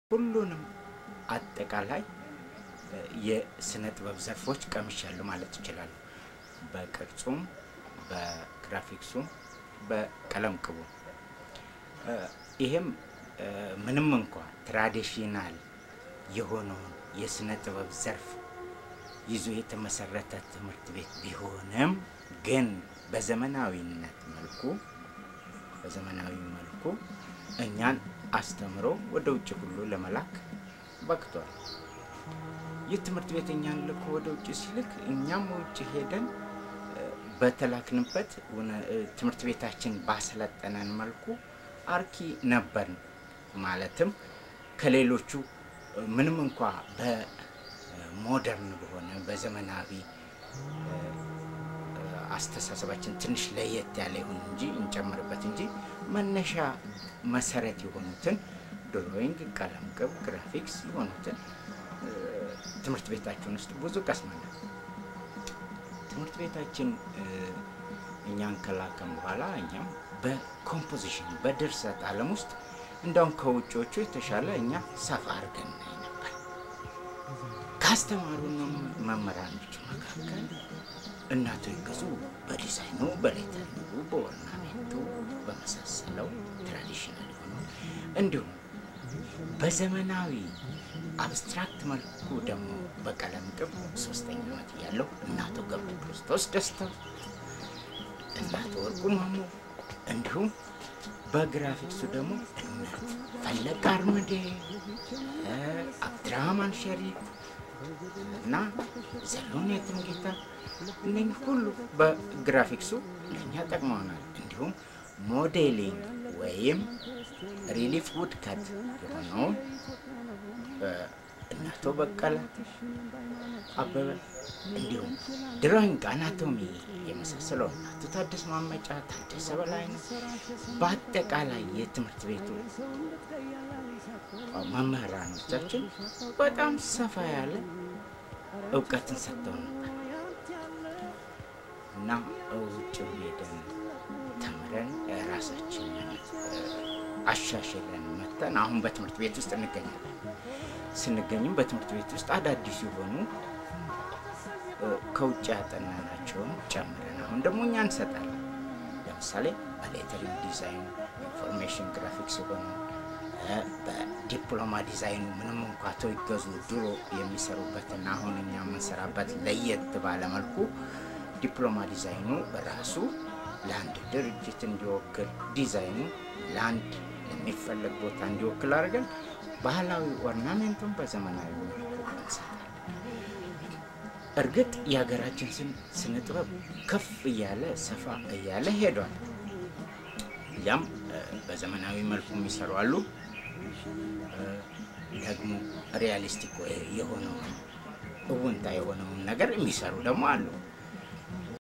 ሁሉንም አጠቃላይ የስነ ጥበብ ዘርፎች ቀምሻለሁ ማለት ይችላሉ። በቅርጹም፣ በግራፊክሱም፣ በቀለም ቅቡ ይሄም ምንም እንኳ ትራዲሽናል የሆነውን የስነ ጥበብ ዘርፍ ይዞ የተመሰረተ ትምህርት ቤት ቢሆንም ግን በዘመናዊነት መልኩ በዘመናዊ መልኩ እኛን አስተምሮ ወደ ውጭ ሁሉ ለመላክ በቅቷል። ይህ ትምህርት ቤት እኛን ልኮ ወደ ውጭ ሲልክ እኛም ውጭ ሄደን በተላክንበት ትምህርት ቤታችን ባሰለጠነን መልኩ አርኪ ነበርን። ማለትም ከሌሎቹ ምንም እንኳ በሞደርን በሆነ በዘመናዊ አስተሳሰባችን ትንሽ ለየት ያለ ይሁን እንጂ እንጨምርበት እንጂ መነሻ መሰረት የሆኑትን ድሮይንግ፣ ቀለም ቅብ፣ ግራፊክስ የሆኑትን ትምህርት ቤታችን ውስጥ ብዙ ቀስመናል። ትምህርት ቤታችን እኛን ከላከም በኋላ እኛም በኮምፖዚሽን በድርሰት ዓለም ውስጥ እንደውም ከውጭዎቹ የተሻለ እኛ ሰፋ አድርገን እናይ ነበር። ካስተማሩን መምህራኖች መካከል እናቶ ይገዙ በዲዛይኑ፣ በሌተሪንጉ፣ በኦርናሜንቱ በመሳሰለው ትራዲሽናል የሆኑ እንዲሁም በዘመናዊ አብስትራክት መልኩ ደግሞ በቀለም ቅብ ሶስተኛ ዓመት እያለሁ እናቶ ገብረ ክርስቶስ ደስታው፣ እናቶ ወርቁ ማሞ እንዲሁም በግራፊክሱ ደግሞ ፈለቀ አርምዴ፣ አብድራህማን ሸሪፍ እና ዘሎን የትምጌታ እነኝህ ሁሉ በግራፊክሱ ለእኛ ጠቅመውናል። እንዲሁም ሞዴሊንግ ወይም ሪሊፍ ውድከት የሆነውን እናቶ በቀለ አበበ እንዲሁም ድሮይንግ፣ አናቶሚ የመሳሰለው እናቶ ታደሰ ማመጫ፣ ታደሰ በላይ ነው። በአጠቃላይ የትምህርት ቤቱ መምህራኖቻችን በጣም ሰፋ ያለ እውቀትን ሰጥተው ነበር እና ውጭ ሄደን ተምረን ራሳችንን አሻሽለን መተን አሁን በትምህርት ቤት ውስጥ እንገኛለን። ስንገኝም በትምህርት ቤት ውስጥ አዳዲስ የሆኑ ከውጭ ያጠናናቸውን ጨምረን አሁን ደግሞ እኛ እንሰጣለን። ለምሳሌ በሌተሪንግ ዲዛይኑ፣ ኢንፎርሜሽን ግራፊክስ የሆኑ በዲፕሎማ ዲዛይኑ ምንም እንኳ ተው ይገዙ ድሮ የሚሰሩበትና አሁን እኛ የምንሰራበት ለየት ባለ መልኩ ዲፕሎማ ዲዛይኑ ራሱ ለአንድ ድርጅት እንዲወክል ዲዛይኑ ለአንድ ለሚፈለግ ቦታ እንዲወክል አድርገን ባህላዊ ኦርናሜንቱን በዘመናዊ መልኩ እንሰራለን። እርግጥ የሀገራችን ስነ ጥበብ ከፍ እያለ ሰፋ እያለ ሄዷል። ያም በዘመናዊ መልኩ የሚሰሩ አሉ። ደግሞ ሪያሊስቲክ የሆነውን እውንታ የሆነውን ነገር የሚሰሩ ደግሞ አሉ።